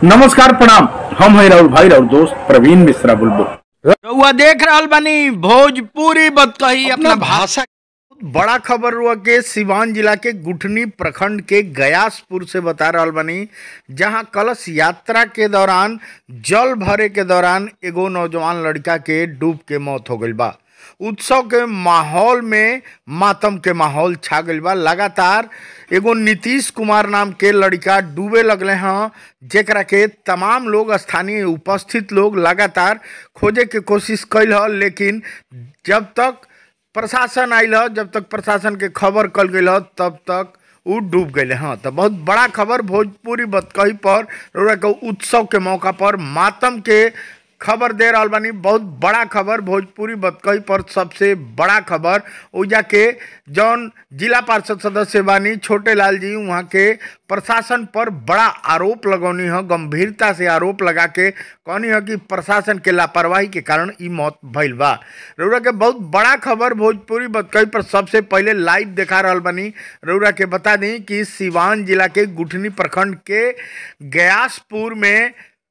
नमस्कार प्रणाम हम है राहुल भाई राहुल दोस्त प्रवीण मिश्रा बुलबुल रउआ देख रहल बानी भोजपुरी बतकही अपना भाषा बड़ा खबर हुआ के सिवान जिला के गुठनी प्रखंड के गयासपुर से बता रहल बानी जहां कलश यात्रा के दौरान जल भरे के दौरान एगो नौजवान लड़का के डूब के मौत हो गईल बा उत्सव के माहौल में मातम के माहौल छा गईल बा लगातार एगो नीतीश कुमार नाम के लड़का डूबे लगले हैं जेकरा के तमाम लोग स्थानीय उपस्थित लोग लगातार खोजे के कोशिश कैल ह लेकिन जब तक प्रशासन आयल ह जब तक प्रशासन के खबर कल गई ह तब तक उ डूब गए हाँ तो बहुत बड़ा खबर भोजपुरी बतकही पर रउरा के उत्सव के मौका पर मातम के खबर दे रहल बानी बहुत बड़ा खबर भोजपुरी बतकही पर सबसे बड़ा खबर ओजा के जौन जिला पार्षद सदस्य बानी छोटे लाल जी वहाँ के प्रशासन पर बड़ा आरोप लगौनी है गंभीरता से आरोप लगा के कहनी है कि प्रशासन के लापरवाही के कारण ई मौत भइल बा रउरा के बहुत बड़ा खबर भोजपुरी बतकही पर सबसे पहले लाइव देखा रहल बानी रउरा के बता दी कि सिवान जिला के गुठनी प्रखंड के गयासपुर में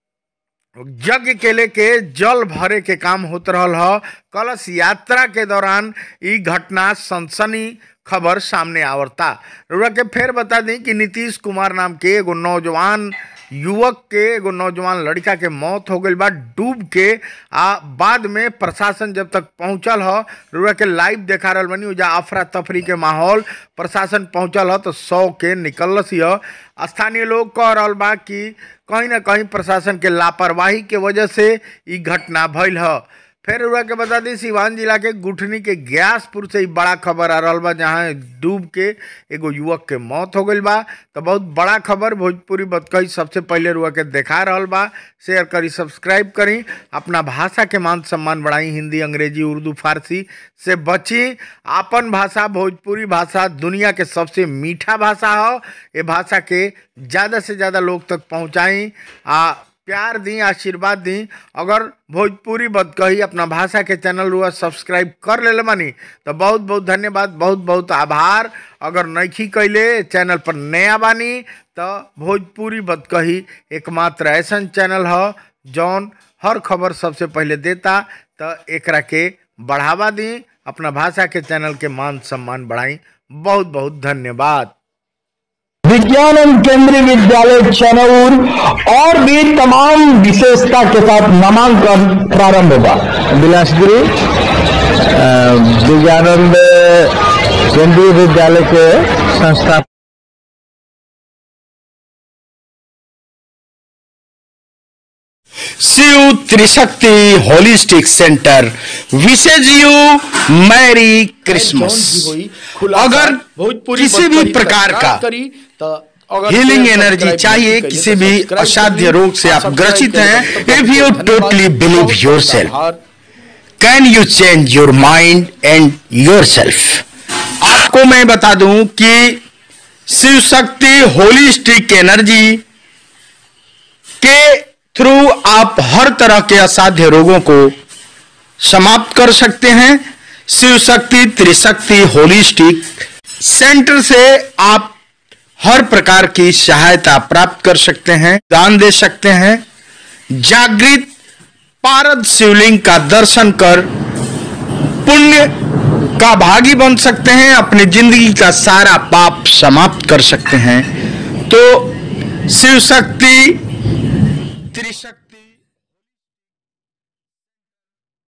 यज्ञ के लेके जल भरे के काम होत रहल ह कलश यात्रा के दौरान ई घटना सनसनी खबर सामने आवरता रउरा के फिर बता दी कि नीतीश कुमार नाम के एगो नौजवान युवक के एगो नौजवान लड़का के मौत हो गई बा डूब के आ बाद में प्रशासन जब तक पहुंचल ह रउरा के लाइव देखा रहल बनी उजा अफरा तफरी के माहौल प्रशासन पहुंचल ह तो सौ के निकलस ह स्थानीय लोग कह रहल बा कि कहीं ना कहीं प्रशासन के लापरवाही के वजह से ई घटना भइल ह फिर रउरा के बता दी सिवान जिला के गुठनी के ग्यासपुर से ही बड़ा खबर आ रहल बा जहाँ डूब के एगो युवक के मौत हो गईल बा तो बहुत बड़ा खबर भोजपुरी बतकही सबसे पहले रुआ के देखा रहल बा शेयर करी सब्सक्राइब करी अपना भाषा के मान सम्मान बढ़ाई हिंदी अंग्रेजी उर्दू फारसी से बची आपन भाषा भोजपुरी भाषा दुनिया के सबसे मीठा भाषा हो ये भाषा के ज़्यादा से ज़्यादा लोग तक पहुँचाई आ प्यार दी आशीर्वाद दी अगर भोजपुरी बदकही अपना भाषा के चैनल हुआ सब्सक्राइब कर ले बानी तो बहुत बहुत धन्यवाद बहुत बहुत आभार अगर नैखी कैले चैनल पर नया बानी तो भोजपुरी बदकही एकमात्र ऐसन चैनल ह जौन हर खबर सबसे पहले देता तो एकरा के बढ़ावा दी अपना भाषा के चैनल के मान सम्मान बढ़ाई बहुत बहुत धन्यवाद विज्ञान एवं केंद्रीय विद्यालय चनौर और भी तमाम विशेषता के साथ नामांकन प्रारंभ होगा बिलासपुरी अ, विज्ञानंद केंद्रीय विद्यालय के संस्था शिव त्रिशक्ति होलिस्टिक सेंटर विशेष यू मैरी क्रिसमस अगर किसी भी प्रकार का हीलिंग एनर्जी चाहिए किसी भी असाध्य रोग से आप ग्रसित हैं if you totally believe yourself can you change your mind and yourself आपको मैं बता दूं कि शिव शक्ति होलिस्टिक एनर्जी के थ्रू आप हर तरह के असाध्य रोगों को समाप्त कर सकते हैं शिव शक्ति त्रिशक्ति होलिस्टिक सेंटर से आप हर प्रकार की सहायता प्राप्त कर सकते हैं दान दे सकते हैं जागृत पारद शिवलिंग का दर्शन कर पुण्य का भागी बन सकते हैं अपनी जिंदगी का सारा पाप समाप्त कर सकते हैं तो शिव शक्ति त्रिशक्ति